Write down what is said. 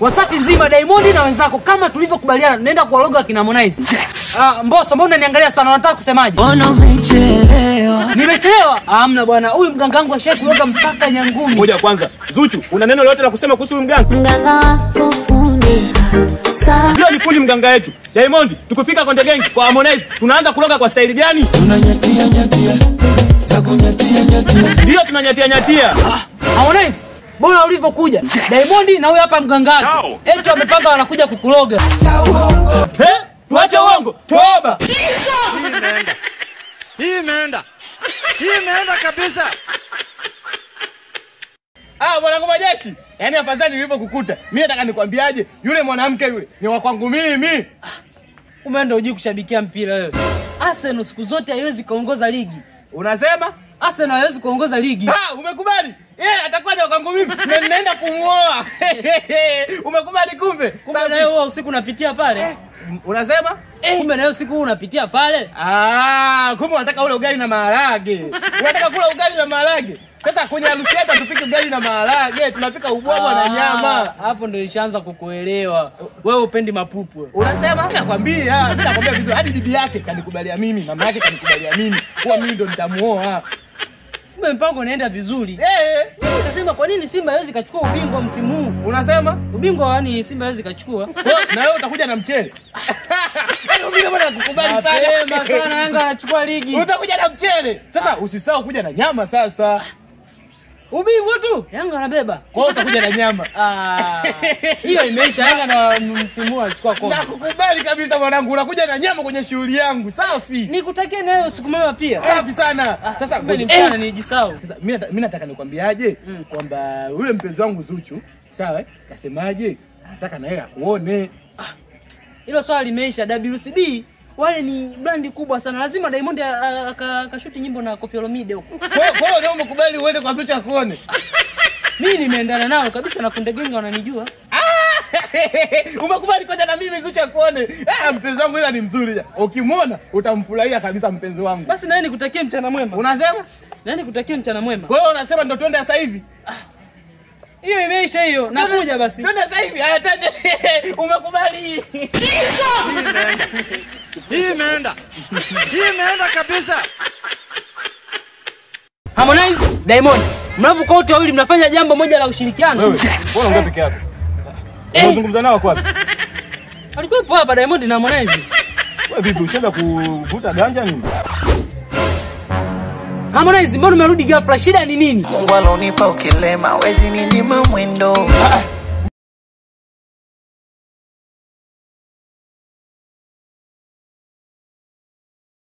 Wasafi nzima Diamond na wenzako kama tulivyokubaliana naenda kuwaloga akina Harmonize. Yes. Ah, Mbosso mbona unaniangalia sana unataka kusemaje? Mbona umechelewa? Nimechelewa? Hamna bwana. Huyu mganga wangu ashai kuloga mpaka Nyangumi. Ngoja kwanza. Zuchu, una neno lolote la kusema kuhusu huyu mganga? Mganga wako fundi saa Ndio ni fundi mganga wetu. Diamond, tukifika Konde Gang kwa Harmonize, tunaanza kuloga kwa staili gani? Tunanyatia nyatia. Za kunyatia nyatia. Ndio tunanyatia nyatia. Harmonize, bora ulivyokuja. Diamond na huyu hapa mganga wake. Eti wamepanga wanakuja kukuloga. Eh? Tuache uongo. Toba. Hii imeenda. Hii imeenda kabisa. Ah, mwanangu majeshi. Yaani afadhali nilivyokukuta. Mimi nataka nikwambiaje? Yule mwanamke yule ni wa kwangu mimi. Kumbe ndio hujui kushabikia mpira wewe. Arsenal siku zote haiwezi kuongoza ligi. Unasema? Arsenal haiwezi kuongoza ligi. Ah, umekubali? Yeye atakuwa ni wa kwangu mimi. Na ninaenda kumuoa. umekubali kumbe? Kumbe Safi. na wewe huwa usiku unapitia pale. Unasema? Kumbe na wewe usiku huu unapitia pale. Ah, kumbe unataka ule ugali na maharage. Unataka kula ugali na maharage. Sasa kwenye harusi yetu tupike ugali na maharage, tunapika ubwabwa na nyama. Ah, Hapo ndio nishaanza kukuelewa. Wewe upendi mapupu. wewe. Unasema? Mimi nakwambia, mimi nakwambia vizuri. Hadi bibi yake kanikubalia mimi, mama yake kanikubalia mimi. Kuwa mimi ndo nitamuoa. Kumbe mpango unaenda vizuri. Eh, Mimi nasema kwa nini Simba haiwezi kachukua ubingwa msimu huu? unasema? Ubingwa yani Simba haiwezi kachukua. Kwa- Na wewe utakuja na mchele. Yaani mimi bwana nakukubali Mapema sana. sana Yanga anachukua ligi. Utakuja na mchele. Sasa usisahau kuja na nyama sasa. Ubingwa tu. Yanga anabeba. Kwa hiyo utakuja na nyama. Ah, hiyo imeisha. Yanga na msimu huu anachukua kombe. Nakukubali kabisa mwanangu, unakuja na nyama kwenye shughuli yangu. Safi. Nikutakie nayo usiku mwema pia. Safi sana. Sasa Kumbe ni ngoja- mchana nijisahau. Sasa mimi nata- mimi nataka nikwambiaje kwamba yule mpenzi wangu Zuchu, sawa? eh, Kasemaje? Anataka na yeye akuone. Hilo swala limeisha. WCB wale ni brandi kubwa sana, lazima Diamond a- a- aka- akashuti nyimbo na Koffi Olomide huko. Kwa hiyo- kwa hiyo leo umekubali uende kwa Zuchu akuone. Mimi nimeendana nao kabisa na Kunde Gang wananijua. umekubali kwenda na mimi Zuchu akuone. Ah, mpenzi wangu ila ni mzuri. Ukimwona utamfurahia kabisa mpenzi wangu. Basi naye nikutakie mchana mwema. Unasema? Naye nikutakie mchana mwema. Kwa hiyo unasema ndo twende sasa hivi? Hiyo imeisha hiyo. Nakuja basi. Twende sasa hivi. Haya twende. Umekubali. Hii imeenda. Hii imeenda kabisa. Harmonize, Diamond. Mnapokuwa wote wawili mnafanya jambo moja la ushirikiano. Wewe, mbona unaongea peke yako? Unazungumza nao kwa wapi? Alikuwepo hapa Diamond na Harmonize. Wewe vipi ushaenda kuvuta ganja nini? Harmonize, mbona umerudi ghafla? Shida ni nini? Mungu alonipa ukilema, wezi ninyima mwendo.